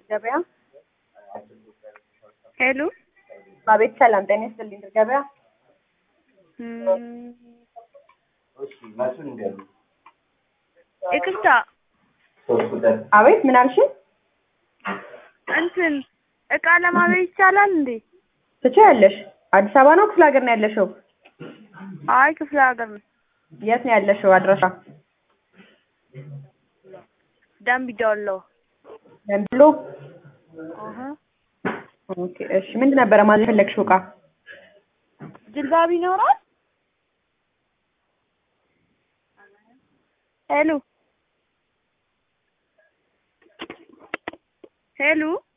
ገበያ ሄሎ አቤት ሰላም ጤና ይስጥልኝ ድር ገበያ እም፣ ይቅርታ አቤት ምን አልሽኝ እንትን እቃ ለማለት ይቻላል እንዴ? ትችያለሽ አዲስ አበባ ነው ክፍለ ሀገር ነው ያለሽው አይ ክፍለ ሀገር ነው። የት ነው ያለሽው አድራሻ ደንብ ዶሎ። ደምቢሎ አሀ ኦኬ እሺ ምንድን ነበረ ማለት የፈለግሽው እቃ ጅልባብ ይኖራል? ሄሎ ሄሎ